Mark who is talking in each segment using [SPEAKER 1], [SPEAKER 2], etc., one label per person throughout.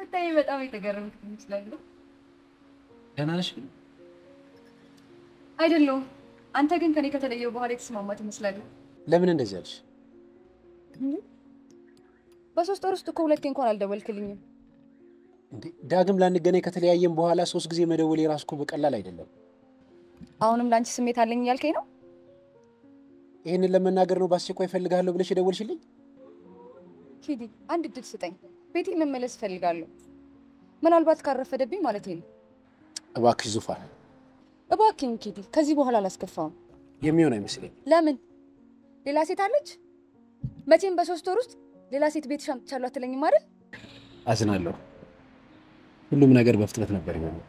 [SPEAKER 1] ስታይ በጣም የተገረምክ ትመስላለህ።
[SPEAKER 2] ደህና ነሽ ግን?
[SPEAKER 1] አይደለሁም። አንተ ግን ከኔ ከተለየው በኋላ የተስማማ ትመስላለህ።
[SPEAKER 2] ለምን እንደዚህ አልሽ?
[SPEAKER 1] በሶስት ወር ውስጥ እኮ ሁለቴ እንኳን አልደወልክልኝም።
[SPEAKER 2] እንዴ ዳግም ላንገናኝ ከተለያየን በኋላ ሶስት ጊዜ መደወል የራሱ እኮ በቀላል አይደለም።
[SPEAKER 1] አሁንም ለአንቺ ስሜት አለኝ እያልከኝ ነው?
[SPEAKER 2] ይህንን ለመናገር ነው በአስቸኳይ እፈልግሃለሁ ብለሽ የደወልሽልኝ?
[SPEAKER 1] ኪዲ፣ አንድ እድል ስጠኝ። ቤቴ መመለስ እፈልጋለሁ። ምናልባት ካረፈደብኝ ማለት ነው።
[SPEAKER 2] እባክሽ ዙፋን፣
[SPEAKER 1] እባክኝ ኪዲ፣ ከዚህ በኋላ አላስከፋውም።
[SPEAKER 2] የሚሆን አይመስለኝ።
[SPEAKER 1] ለምን? ሌላ ሴት አለች? መቼም በሶስት ወር ውስጥ ሌላ ሴት ቤትሽ አምጥቻለሁ አትለኝም አይደል?
[SPEAKER 2] አዝናለሁ። ሁሉም ነገር በፍጥነት ነበር የሚሆነው።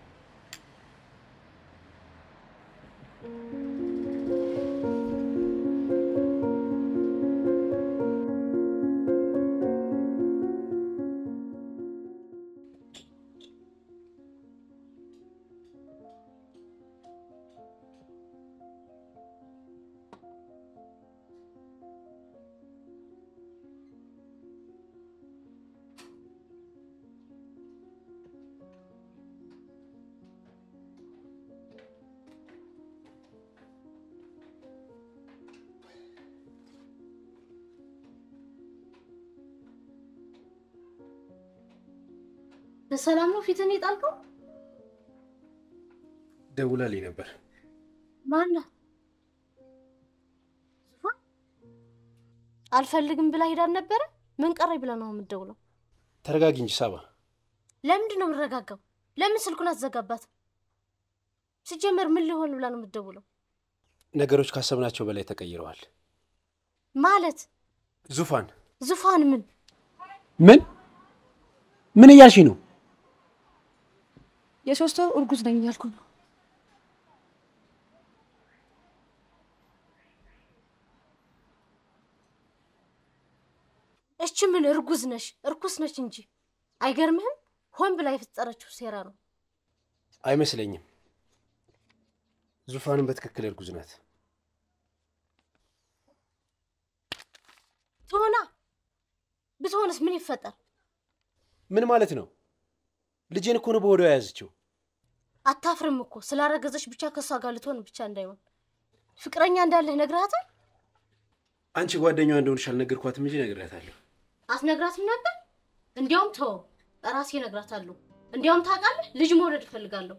[SPEAKER 3] በሰላም ነው ፊትን የጣልከው?
[SPEAKER 2] ደውላልኝ ነበር።
[SPEAKER 3] ማነው? አልፈልግም ብላ ሄዳል ነበረ። ምን ቀረኝ ብላ ነው የምትደውለው?
[SPEAKER 2] ተረጋጊ እንጂ ሳባ።
[SPEAKER 3] ለምንድን ነው የምረጋጋው? ለምን ስልኩን አትዘጋባትም? ሲጀመር ምን ሊሆን ብላ ነው የምትደውለው?
[SPEAKER 2] ነገሮች ካሰብናቸው በላይ ተቀይረዋል።
[SPEAKER 3] ማለት
[SPEAKER 2] ዙፋን
[SPEAKER 3] ዙፋን ምን
[SPEAKER 2] ምን ምን እያልሽ ነው?
[SPEAKER 1] የሶስት ወር እርጉዝ ነኝ እያልኩ ነው።
[SPEAKER 3] እች ምን እርጉዝ ነሽ? እርኩስ ነች እንጂ አይገርምህም? ሆን ብላ የፈጠረችው ሴራ ነው።
[SPEAKER 2] አይመስለኝም። ዙፋንም በትክክል እርጉዝ ናት።
[SPEAKER 3] ትሆና ብትሆንስ ምን ይፈጠር?
[SPEAKER 2] ምን ማለት ነው? ልጄን እኮ ነው በወዲያው የያዘችው።
[SPEAKER 3] አታፍርም እኮ ስላረገዘች ብቻ ከእሷ ጋር ልትሆን ብቻ እንዳይሆን ፍቅረኛ እንዳለህ ነግረሃታል?
[SPEAKER 2] አንቺ ጓደኛዋ እንደሆንሽ አልነገርኳትም እንጂ ነግሬያታለሁ።
[SPEAKER 3] አትነግራትም ነበር? እንዲያውም ተወው፣ ራሴ እነግራታለሁ። እንዲያውም ታውቃለህ፣ ልጅ መውለድ እፈልጋለሁ።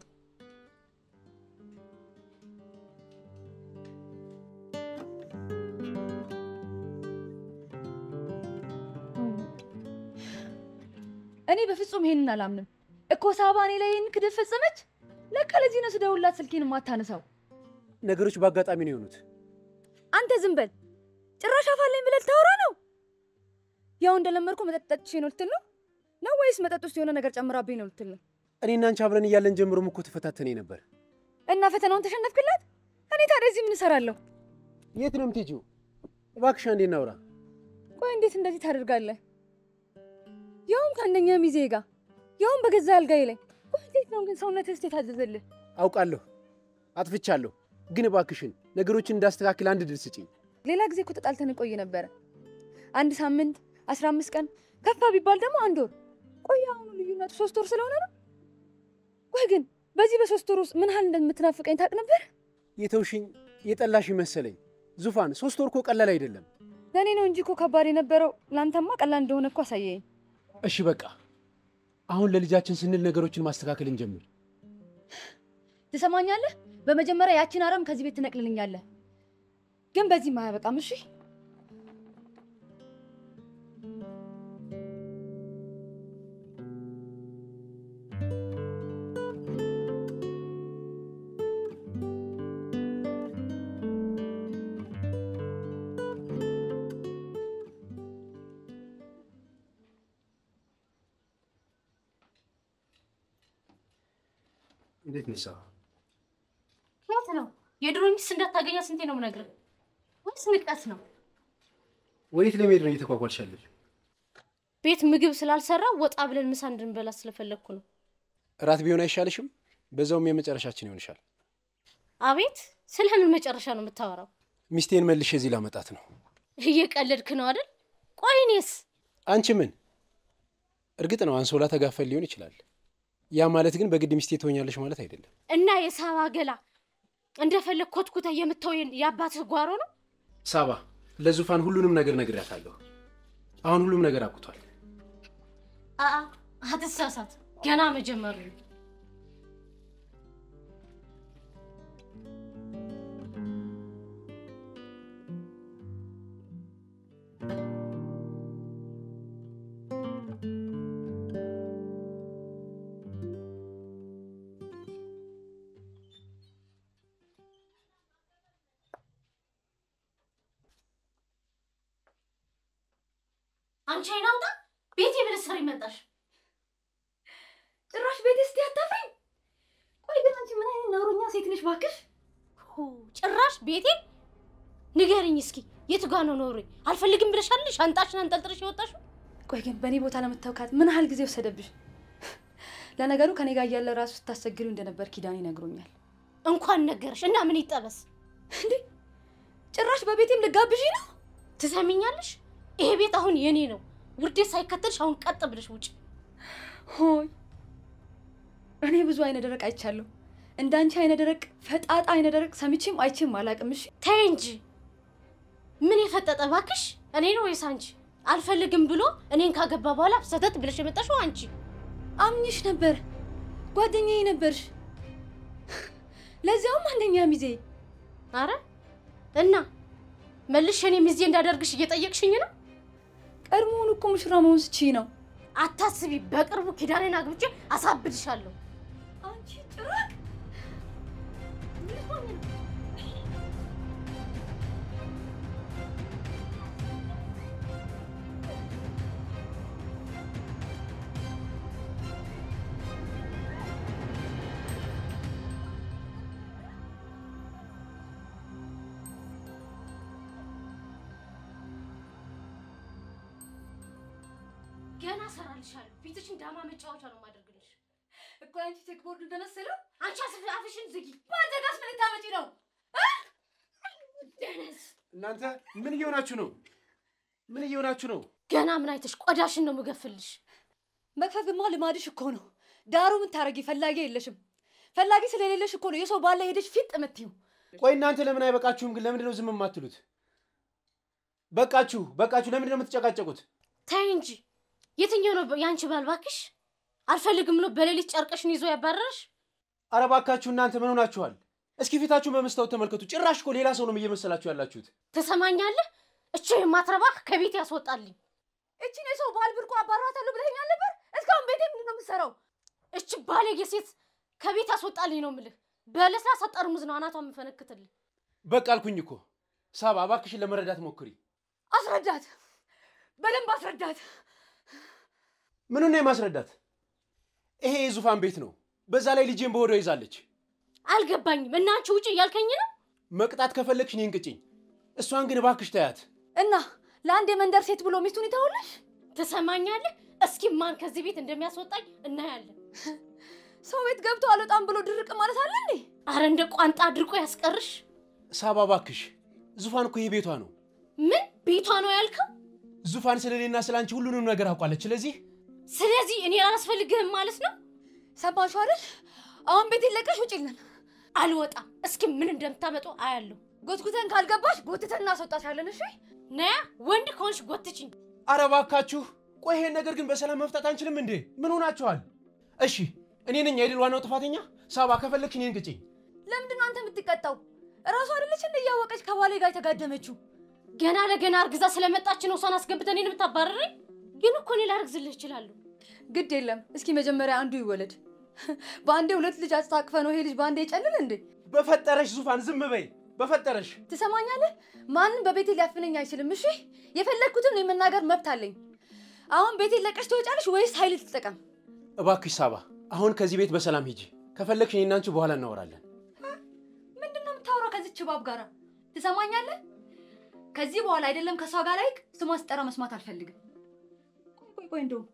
[SPEAKER 1] እኔ በፍጹም ይሄንን አላምንም እኮ ሳባ እኔ ላይ ይህን ክደት ፈጸመች። ለካ ለዚህ ነው ስደውልላት ስልኬን የማታነሳው።
[SPEAKER 2] ነገሮች በአጋጣሚ ነው የሆኑት።
[SPEAKER 1] አንተ ዝም በል። ጭራሽ አፋለኝ ብለህ ልታወራ ነው? ያው እንደለመድኩ መጠጥ ጠጥቼ ነው ልትል ነው ነው ወይስ መጠጥ ውስጥ የሆነ ነገር ጨምራብኝ ነው ልትል ነው?
[SPEAKER 2] እኔና አንቺ አብረን እያለን ጀምሮም እኮ ተፈታተኔ ነበር።
[SPEAKER 1] እና ፈተናውን ተሸነፍክላት? እኔ ታዲያ እዚህ ምን እሰራለሁ?
[SPEAKER 2] የት ነው የምትሄጂው? እባክሽ አንዴ እናውራ።
[SPEAKER 1] ቆይ እንዴት እንደዚህ ታደርጋለህ? ያውም ከአንደኛ ሚዜ ጋር ያውም በገዛ አልጋዬ ላይ። ቆይ እንዴት ነው ግን ሰውነትህ እስኪ የታዘዘልህ?
[SPEAKER 2] አውቃለሁ አጥፍቻለሁ፣ ግን እባክሽን ነገሮችን እንዳስተካክል አንድ ድል ስጪኝ።
[SPEAKER 1] ሌላ ጊዜ እኮ ተጣልተን ቆይ ነበረ። አንድ ሳምንት፣ አስራ አምስት ቀን ከፋ ቢባል ደግሞ አንድ ወር። ቆይ አሁኑ ልዩነቱ ሶስት ወር ስለሆነ ነው። ቆይ ግን በዚህ በሶስት ወር ውስጥ ምን ያህል እንደምትናፍቀኝ ታውቅ ነበር?
[SPEAKER 2] የተውሽኝ የጠላሽ መሰለኝ። ዙፋን ሶስት ወር እኮ ቀላል አይደለም።
[SPEAKER 1] ለእኔ ነው እንጂ እኮ ከባድ የነበረው። ለአንተማ ቀላል እንደሆነ እኮ አሳየኝ።
[SPEAKER 2] እሺ በቃ አሁን ለልጃችን ስንል ነገሮችን ማስተካከል እንጀምር።
[SPEAKER 1] ትሰማኛለህ? በመጀመሪያ ያችን አረም ከዚህ ቤት ትነቅልልኛለህ። ግን በዚህ አያበቃም። እሺ
[SPEAKER 2] እንዴት ነሳ?
[SPEAKER 3] ከየት ነው የድሮ ሚስት እንዳታገኛ ስንቴ ነው የምነግርህ? ወይስ ንቀት ነው?
[SPEAKER 2] ወዴት ለመሄድ ነው እየተኳኳልሻለች?
[SPEAKER 3] ቤት ምግብ ስላልሰራ ወጣ ብለን ምሳ እንድንበላ ስለፈለግኩ ነው።
[SPEAKER 2] እራት ቢሆን አይሻልሽም? በዛውም የመጨረሻችን ይሆንሻል።
[SPEAKER 3] አቤት፣ ስለምን መጨረሻ ነው የምታወራው?
[SPEAKER 2] ሚስቴን መልሼ እዚህ ላመጣት ነው።
[SPEAKER 3] እየቀለድክ ነው አይደል? ቆይ እኔስ?
[SPEAKER 2] አንቺ ምን እርግጥ ነው አንሶላ ተጋፈል ሊሆን ይችላል። ያ ማለት ግን በግድ ሚስቴ ትሆኛለሽ ማለት አይደለም።
[SPEAKER 3] እና የሳባ ገላ እንደፈለግ ኮትኩተ የምታው የአባትህ ጓሮ ነው።
[SPEAKER 2] ሳባ ለዙፋን ሁሉንም ነገር ነግሬያታለሁ። አሁን ሁሉም ነገር አብቅቷል።
[SPEAKER 3] አአ አትሳሳት፣ ገና መጀመሩ ነው። አንቺ አይናውጣ ቤቴ ምን ስር ይመጣሽ?
[SPEAKER 1] ጭራሽ ቤት እስቲ አታፍሪኝ። ቆይ ግን አንቺ ምን አይነት ነውረኛ ሴት ነሽ ባክሽ?
[SPEAKER 3] ሁ ጭራሽ ቤቴ ንገርኝ እስኪ የቱ ጋ ነው ኖሬ? አልፈልግም ብለሻል ሻንጣሽን አንጠልጥለሽ የወጣሽው?
[SPEAKER 1] ቆይ ግን በእኔ ቦታ ለመታወካት ምን ያህል ጊዜ ወሰደብሽ? ለነገሩ ከኔ ጋር እያለ ራሱ ስታስቸግሪው እንደነበር ኪዳን ይነግሮኛል።
[SPEAKER 3] እንኳን ነገረሽ እና ምን ይጠበስ?
[SPEAKER 1] እንዴ ጭራሽ በቤቴም ልጋብዥ ነው?
[SPEAKER 3] ትሰሚኛለሽ? ይሄ ቤት አሁን የኔ ነው። ውርዴት ሳይከተልሽ አሁን ቀጥ ብለሽ ውጭ።
[SPEAKER 1] ሆይ እኔ ብዙ አይነ ደረቅ አይቻለሁ። እንዳንቺ አይነ ደረቅ ፈጣጣ አይነ ደረቅ ሰምቼም አይቼም አላቅም። እሺ
[SPEAKER 3] ተይ እንጂ ምን የፈጠጠ ባክሽ? እኔ ነው ወይስ አንቺ? አልፈልግም ብሎ እኔን ካገባ በኋላ ሰተት ብለሽ የመጣሽው አንቺ።
[SPEAKER 1] አምኝሽ ነበር፣ ጓደኛዬ ነበርሽ፣ ለዚያውም አንደኛ ሚዜ።
[SPEAKER 3] አረ እና መልሽ እኔ ሚዜ እንዳደርግሽ እየጠየቅሽኝ ነው?
[SPEAKER 1] ቀድሞውን እኮ ሙሽራ መሆን ስችይ ነው።
[SPEAKER 3] አታስቢ፣ በቅርቡ ኪዳኔን አግብቼ አሳብድሻለሁ።
[SPEAKER 1] አንቺ ጭራቅ
[SPEAKER 3] ገና እሰራልሻለሁ። ፊትሽን ዳማ መጫወቻ ነው የማደርግልሽ።
[SPEAKER 1] እኮ አንቺ ቼክቦርድ እንደመሰለው
[SPEAKER 3] አንቺ አስፍ አፍሽን ዝጊ።
[SPEAKER 1] በአንተ ጋስ ምን ልታመጪ ነው?
[SPEAKER 3] ደነዝ
[SPEAKER 2] እናንተ ምን እየሆናችሁ ነው? ምን እየሆናችሁ ነው?
[SPEAKER 3] ገና ምን አይተሽ ቆዳሽን ነው የምገፍልሽ።
[SPEAKER 1] መክፈፍማ ልማድሽ እኮ ነው። ዳሩ ምን ታረጊ? ፈላጊ የለሽም። ፈላጊ ስለሌለሽ እኮ ነው የሰው ባለ ሄደሽ ፊት የምትይው።
[SPEAKER 2] ቆይ እናንተ ለምን አይበቃችሁም ግን? ለምንድን ነው ዝም የማትሉት? በቃችሁ፣ በቃችሁ። ለምንድን ነው የምትጨቃጨቁት?
[SPEAKER 3] ተይ እንጂ የትኛው ነው የአንቺ ባል? እባክሽ አልፈልግም ብሎ በሌሊት ጨርቅሽን ይዞ ያባረረሽ?
[SPEAKER 2] ኧረ እባካችሁ እናንተ ምን ሆናችኋል? እስኪ ፊታችሁን በመስታወት ተመልከቱ። ጭራሽ እኮ ሌላ ሰው ነው እየመሰላችሁ ያላችሁት።
[SPEAKER 3] ትሰማኛለህ? እቺ የማትረባህ ከቤት ያስወጣልኝ።
[SPEAKER 1] እቺን የሰው ባል ብርቁ አባራታለሁ ብለኸኛል ነበር። እስካሁን ቤቴ ምንድን ነው የምትሰራው?
[SPEAKER 3] እች ባለጌ ሴት ከቤት ያስወጣልኝ ነው ምልህ። በለስላሳ ጠርሙዝ ነው አናቷ የምፈነክትልህ።
[SPEAKER 2] በቃ አልኩኝ እኮ ሳባ፣ እባክሽን ለመረዳት ሞክሪ።
[SPEAKER 1] አስረዳት፣ በደንብ አስረዳት።
[SPEAKER 2] ምኑን ነው የማስረዳት? ይሄ የዙፋን ቤት ነው። በዛ ላይ ልጄን በወዷ ይዛለች።
[SPEAKER 3] አልገባኝም። እና አንቺ ውጭ እያልከኝ ነው?
[SPEAKER 2] መቅጣት ከፈለግሽ እኔን ቅጭኝ። እሷን ግን እባክሽ ተያት።
[SPEAKER 1] እና ለአንድ የመንደር ሴት ብሎ ሚስቱን ይተውልሽ?
[SPEAKER 3] ትሰማኛለህ? እስኪ ማን ከዚህ ቤት እንደሚያስወጣኝ እናያለን።
[SPEAKER 1] ሰው ቤት ገብቶ አልወጣም ብሎ ድርቅ ማለት አለ እንዴ?
[SPEAKER 3] አረ እንደ ቋንጣ አድርቆ ያስቀርሽ።
[SPEAKER 2] ሳባ እባክሽ፣ ዙፋን እኮ ይሄ ቤቷ ነው።
[SPEAKER 3] ምን ቤቷ ነው ያልከው?
[SPEAKER 2] ዙፋን ስለ እኔና ስለ አንቺ ሁሉንም ነገር አውቋለች። ስለዚህ
[SPEAKER 3] ስለዚህ እኔ አላስፈልግህም ማለት ነው?
[SPEAKER 1] ሰማሽው አይደል? አሁን ቤቴን ለቀሽ ውጪልን።
[SPEAKER 3] አልወጣም። እስኪ ምን እንደምታመጡ አያለሁ።
[SPEAKER 1] ጎትጉተን ካልገባሽ ጎትተን እናስወጣሻለን። እሺ
[SPEAKER 3] ነያ ወንድ ከሆንሽ ጎትችኝ።
[SPEAKER 2] ኧረ እባካችሁ፣ ቆይ ይሄን ነገር ግን በሰላም መፍታት አንችልም እንዴ? ምን ሆናችኋል? እሺ እኔ ነኝ አይደል ዋናው ጥፋተኛ? ሳባ ከፈለግሽ እኔን ቅጭኝ።
[SPEAKER 1] ለምንድን ነው አንተ የምትቀጣው? እራሷ አይደለች እንደ እያወቀች ከባሌ ጋር የተጋደመችው?
[SPEAKER 3] ገና ለገና አርግዛ ስለመጣች ነው እሷን አስገብተን እኔን የምታባረረኝ? ግን እኮ እኔ ላርግዝልህ እችላለሁ።
[SPEAKER 1] ግድ የለም እስኪ መጀመሪያ አንዱ ይወለድ። በአንዴ ሁለት ልጅ አስታቅፈ ነው ይሄ ልጅ በአንዴ ይጨልል እንዴ?
[SPEAKER 2] በፈጠረሽ ዙፋን ዝም በይ፣ በፈጠረሽ።
[SPEAKER 1] ትሰማኛለህ? ማንም በቤቴ ሊያፍነኝ አይችልም። እሺ የፈለግኩትን የመናገር መብት አለኝ። አሁን ቤቴን ለቀሽ ትወጫለሽ ወይስ ኃይል ትጠቀም?
[SPEAKER 2] እባክሽ ሳባ፣ አሁን ከዚህ ቤት በሰላም ሂጂ። ከፈለግሽ እኔና አንቺ በኋላ እናወራለን።
[SPEAKER 1] ምንድን ነው የምታወራው ከዚች እባብ ጋር? ትሰማኛለህ? ከዚህ በኋላ አይደለም ከእሷ ጋር ላይክ ስሟ ስጠራ መስማት አልፈልግም። ቆይ ቆይ ቆይ፣ እንደውም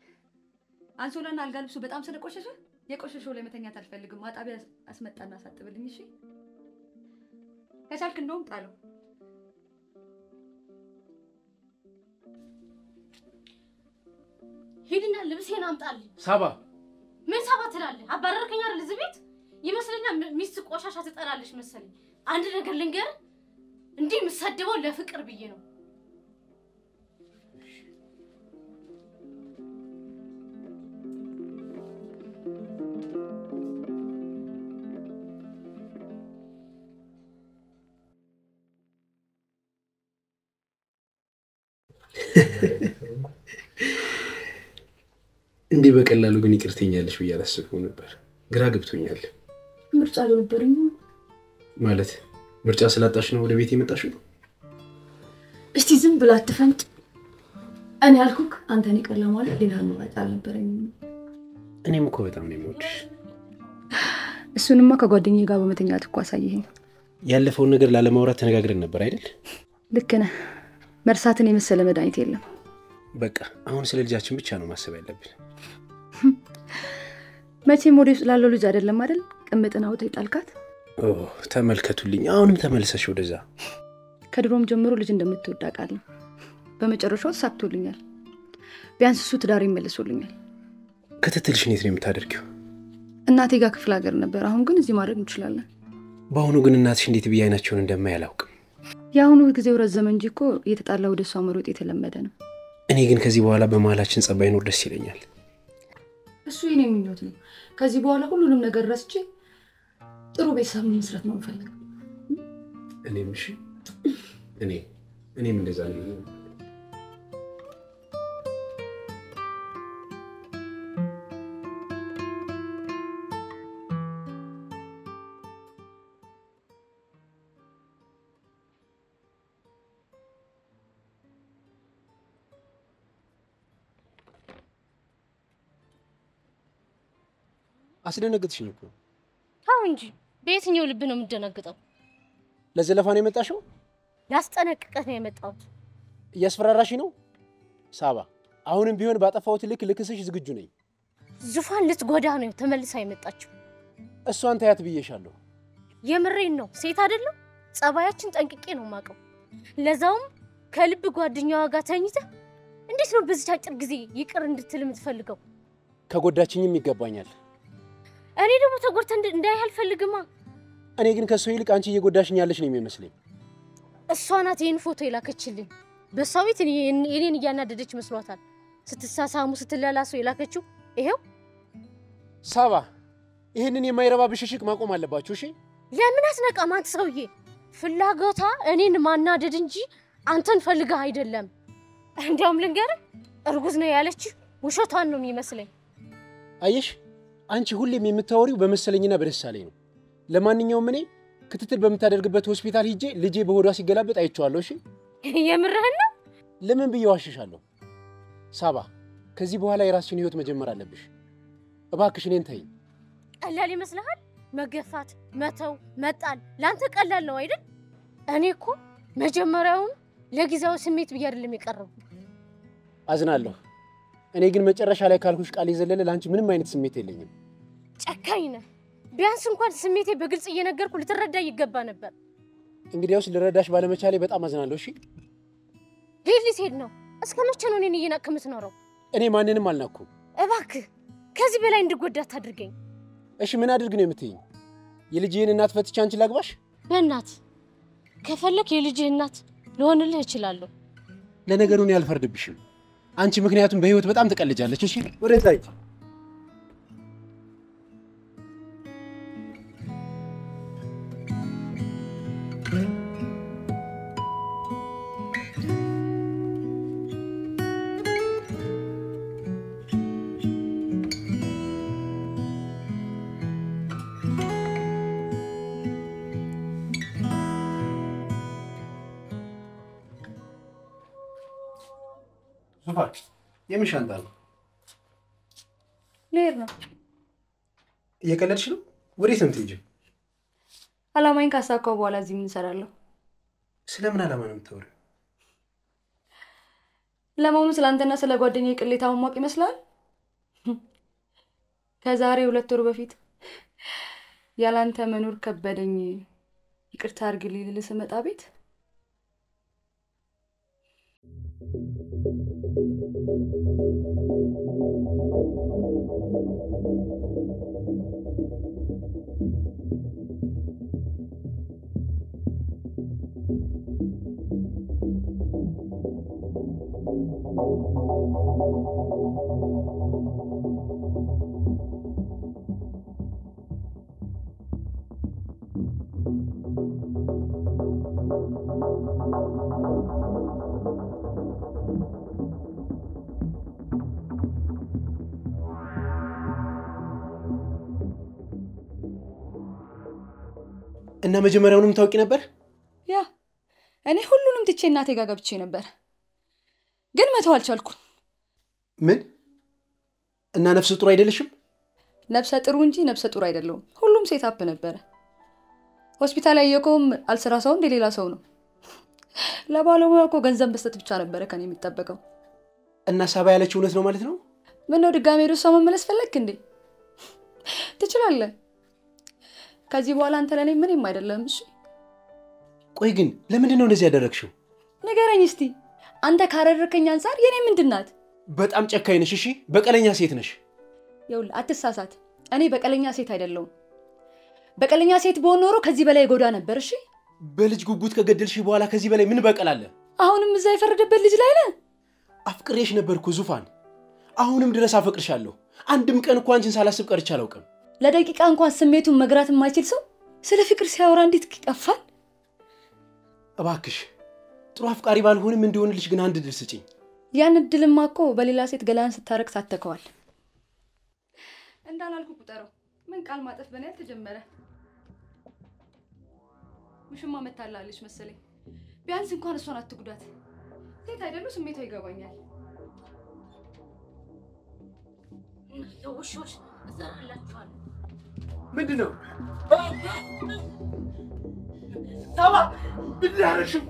[SPEAKER 1] አንሶላና አልጋ ልብሱ በጣም ስለቆሸሸ የቆሸሸው ላይ መተኛት አልፈልግም። ማጣቢያ አስመጣና አሳጥብልኝ። እሺ ከቻልክ እንደውም ጣለው።
[SPEAKER 3] ሂድና ልብሴን አምጣልኝ።
[SPEAKER 2] ሳባ
[SPEAKER 3] ምን ሳባ ትላለህ? አባረርከኝ አይደል እዚህ ቤት ይመስለኛል። ሚ- ሚስት ቆሻሻ ትጠላለች መሰለኝ። አንድ ነገር ልንገርህ፣ እንዲህ የምሰድበው ለፍቅር ብዬ ነው።
[SPEAKER 2] እንዲህ በቀላሉ ግን ይቅርተኛለሽ ብዬ አላሰብኩም ነበር። ግራ ገብቶኛል።
[SPEAKER 1] ምርጫ አልነበረኝ።
[SPEAKER 2] ማለት ምርጫ ስላጣሽ ነው ወደ ቤት የመጣሽው?
[SPEAKER 1] እስቲ ዝም ብላ አትፈንጭ። እኔ ያልኩክ አንተን ይቅር ለማለት ሌላ ምርጫ አልነበረኝም።
[SPEAKER 2] እኔም እኮ በጣም ነው የምወድሽ።
[SPEAKER 1] እሱንማ ከጓደኛዬ ጋር በመተኛት እኮ አሳየኸኝ።
[SPEAKER 2] ያለፈውን ነገር ላለማውራት ተነጋግረን ነበር አይደል?
[SPEAKER 1] ልክ ነህ። መርሳትን የመሰለ መድኃኒት የለም።
[SPEAKER 2] በቃ አሁን ስለ ልጃችን ብቻ ነው ማሰብ ያለብን።
[SPEAKER 1] መቼም ወደ ውስጥ ላለው ልጅ አይደለም አይደል? ቅምጥን አውጥተህ የጣልካት።
[SPEAKER 2] ኦ ተመልከቱልኝ፣ አሁንም ተመልሰሽ ወደዛ።
[SPEAKER 1] ከድሮም ጀምሮ ልጅ እንደምትወድ አውቃለሁ። በመጨረሻው ተሳክቶልኛል። ቢያንስ እሱ ትዳር ይመልሶልኛል።
[SPEAKER 2] ክትትልሽ እንዴት ነው የምታደርጊው?
[SPEAKER 1] እናቴ ጋር ክፍለ ሀገር ነበር። አሁን ግን እዚህ ማድረግ እንችላለን።
[SPEAKER 2] በአሁኑ ግን እናትሽ እንዴት ብዬ አይናቸውን እንደማይ አላውቅም።
[SPEAKER 1] የአሁኑ ጊዜው ረዘመ እንጂ እኮ እየተጣላ ወደ እሷ መሮጥ የተለመደ ነው።
[SPEAKER 2] እኔ ግን ከዚህ በኋላ በመሀላችን ጸብ ባይኖር ደስ ይለኛል።
[SPEAKER 1] እሱ የኔ ምኞት ነው። ከዚህ በኋላ ሁሉንም ነገር ረስቼ ጥሩ ቤተሰብ መስረት ነው የምፈልገው።
[SPEAKER 2] እኔም እሺ፣ እኔ እኔም እንደዛ ነው። አስደነግጥሽኝ እኮ።
[SPEAKER 3] ተው እንጂ በየትኛው ልብ ነው የምደነግጠው?
[SPEAKER 2] ለዘለፋ ነው የመጣሽው?
[SPEAKER 3] ላስጠነቅቀህ ነው የመጣሁት።
[SPEAKER 2] እያስፈራራሽ ነው ሳባ። አሁንም ቢሆን ባጠፋሁት ልክ ልክስሽ ዝግጁ ነኝ።
[SPEAKER 3] ዙፋን ልትጎዳ ነው ተመልሳ የመጣችው።
[SPEAKER 2] እሷን ታያት ብዬሻለሁ።
[SPEAKER 3] የምሬን ነው። ሴት አይደለም ጸባያችን ጠንቅቄ ነው የማውቀው። ለዛውም ከልብ ጓደኛዋ ጋር ተኝተህ እንዴት ነው በዚች አጭር ጊዜ ይቅር እንድትል የምትፈልገው?
[SPEAKER 2] ከጎዳችኝም ይገባኛል።
[SPEAKER 3] እኔ ደግሞ ተጎድተህ እንድ- እንዳይህ አልፈልግማ።
[SPEAKER 2] እኔ ግን ከእሱ ይልቅ አንቺ እየጎዳሽኝ ያለሽ ነው የሚመስለኝ።
[SPEAKER 3] እሷ ናት ይህን ፎቶ የላከችልኝ። በእሷ ቤት እኔ- እኔን እያናደደች መስሏታል። ስትሳሳሙ ስትላላሱ የላከችው ይሄው።
[SPEAKER 2] ሳባ፣ ይህንን የማይረባ ብሽሽቅ ማቆም አለባችሁ። እሺ
[SPEAKER 3] ለምን አስነቃም? አንተ ሰውዬ ፍላጎቷ እኔን ማናደድ እንጂ አንተን ፈልገህ አይደለም። እንዲያውም ልንገርህ እርጉዝ ነው ያለች ውሸቷን ነው የሚመስለኝ።
[SPEAKER 2] አየሽ፣ አንቺ ሁሌም የምታወሪው በመሰለኝና በደሳለኝ ነው። ለማንኛውም እኔ ክትትል በምታደርግበት ሆስፒታል ሂጄ ልጄ በሆዷ ሲገላበጥ አይቼዋለሁ። እሺ
[SPEAKER 3] የምርህን ነው?
[SPEAKER 2] ለምን ብዬ ዋሽሻለሁ? ሳባ፣ ከዚህ በኋላ የራስሽን ህይወት መጀመር አለብሽ። እባክሽ እኔን ተይኝ።
[SPEAKER 3] ቀላል ይመስልሃል? መገፋት፣ መተው፣ መጣል ለአንተ ቀላል ነው አይደል? እኔ እኮ መጀመሪያውን ለጊዜያዊ ስሜት ብዬ አይደለም የቀረቡ።
[SPEAKER 2] አዝናለሁ። እኔ ግን መጨረሻ ላይ ካልኩሽ ቃል የዘለለ ለአንቺ ምንም አይነት ስሜት የለኝም።
[SPEAKER 3] ጨካኝ ነህ። ቢያንስ እንኳን ስሜቴ በግልጽ እየነገርኩ ልትረዳ ይገባ ነበር።
[SPEAKER 2] እንግዲያውስ ልረዳሽ ባለመቻሌ በጣም አዝናለሁ። እሺ
[SPEAKER 3] ሌት ሊሄድ ነው። እስከ መቼ ነው እኔን እየናቅክ የምትኖረው?
[SPEAKER 2] እኔ ማንንም አልናኩም።
[SPEAKER 3] እባክህ ከዚህ በላይ እንድጎዳ አታድርገኝ።
[SPEAKER 2] እሺ ምን አድርግ ነው የምትይኝ? የልጅህን እናት ፈትቼ አንቺን ላግባሽ?
[SPEAKER 3] በእናት ከፈለክ የልጅህ እናት ልሆንልህ እችላለሁ።
[SPEAKER 2] ለነገሩ እኔ አልፈርድብሽም። አንቺ ምክንያቱም በህይወት በጣም ትቀልጃለች። እሺ ወደዛ ሂጂ። ዙፋን የምን ሻንጣ ነው?
[SPEAKER 1] ልሄድ ነው።
[SPEAKER 2] እየቀለድሽ ነው? ወዴት ነው የምትሄጂው?
[SPEAKER 1] አላማኝ ካሳካው በኋላ እዚህ ምን እሰራለሁ?
[SPEAKER 2] ስለምን ዓላማ ነው የምታወሪው?
[SPEAKER 1] ለመሆኑ ስለ አንተና ስለ ጓደኛ ቅሌታ ማወቅ ይመስላል? ከዛሬ ሁለት ወር በፊት ያላንተ መኖር ከበደኝ ይቅርታ አድርግልኝ ልልህ ስመጣ ቤት
[SPEAKER 2] እና መጀመሪያውንም ታውቂ ነበር?
[SPEAKER 1] ያ እኔ ሁሉንም ትቼ እናቴ ጋር ገብቼ ነበር፣ ግን መተው አልቻልኩም።
[SPEAKER 2] ምን እና ነፍሰ ጡር አይደለሽም?
[SPEAKER 1] ነብሰ ጥሩ እንጂ ነብሰ ጡር አይደለሁም። ሁሉም ሴት አፕ ነበረ። ሆስፒታል ያየከውም አልስራ ሰው እንደ ሌላ ሰው ነው። ለባለሙያ እኮ ገንዘብ መስጠት ብቻ ነበረ ከኔ የሚጠበቀው።
[SPEAKER 2] እና ሳባ ያለችው እውነት ነው ማለት ነው?
[SPEAKER 1] ምነው ድጋሜ ወደ እሷ መመለስ ፈለግክ እንዴ? ትችላለህ። ከዚህ በኋላ አንተ ለእኔ ምንም አይደለም። እሺ
[SPEAKER 2] ቆይ ግን ለምንድን ነው እንደዚህ ያደረግሽው?
[SPEAKER 1] ንገረኝ እስቲ። አንተ ካረረከኝ አንጻር የኔ ምንድን ናት?
[SPEAKER 2] በጣም ጨካኝ ነሽ። እሺ በቀለኛ ሴት ነሽ።
[SPEAKER 1] ይኸውልህ አትሳሳት። እኔ በቀለኛ ሴት አይደለሁም። በቀለኛ ሴት በሆን ኖሮ ከዚህ በላይ ጎዳ ነበር። እሺ
[SPEAKER 2] በልጅ ጉጉት ከገደልሽ በኋላ ከዚህ በላይ ምን በቀል አለ?
[SPEAKER 1] አሁንም እዛ የፈረደበት ልጅ ላይ ነህ።
[SPEAKER 2] አፍቅሬሽ ነበርኩ ዙፋን። አሁንም ድረስ አፈቅርሻለሁ። አንድም ቀን እኮ አንቺን ሳላስብ ቀርቼ አላውቅም።
[SPEAKER 1] ለደቂቃ እንኳን ስሜቱን መግራት የማይችል ሰው ስለ ፍቅር ሲያወራ እንዴት ይቀፋል?
[SPEAKER 2] እባክሽ ጥሩ አፍቃሪ ባልሆንም እንዲሆንልሽ ግን አንድ ድል ስጭኝ።
[SPEAKER 1] ያን እድልማ እኮ በሌላ ሴት ገላን ስታረግ ሳተከዋል። እንዳላልኩ ቁጠረው። ምን ቃል ማጠፍ በኔ ተጀመረ። ውሽማ መታላለች መሰለኝ። ቢያንስ እንኳን እሷን አትጉዳት። ሴት አይደሉ? ስሜቷ ይገባኛል።
[SPEAKER 3] ውሾች እዘራላችኋለሁ።
[SPEAKER 2] ምንድን ነው ሳባ? ምንድን ያደረግሽው?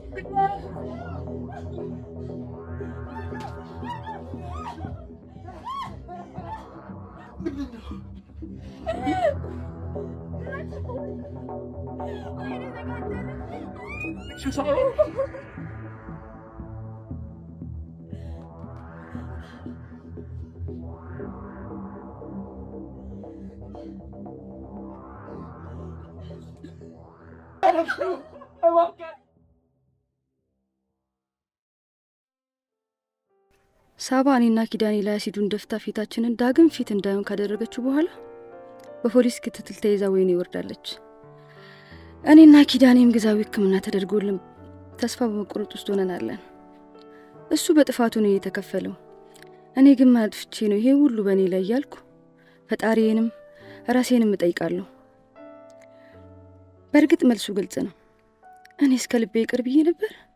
[SPEAKER 1] ሳባ እኔና ኪዳኔ ላይ አሲዱን ደፍታ ፊታችንን ዳግም ፊት እንዳይሆን ካደረገችው በኋላ በፖሊስ ክትትል ተይዛ ወይኔ ይወርዳለች። እኔና ኪዳኔም ግዛዊ ሕክምና ተደርጎልን ተስፋ በመቆረጥ ውስጥ ሆነናለን። እሱ በጥፋቱ ነው የተከፈለው። እኔ ግን ማጥፍቼ ነው ይሄ ሁሉ በእኔ ላይ እያልኩ ፈጣሪዬንም ራሴንም እጠይቃለሁ። በእርግጥ መልሱ ግልጽ ነው። እኔ እስከ ልቤ ይቅር ብዬ ነበር።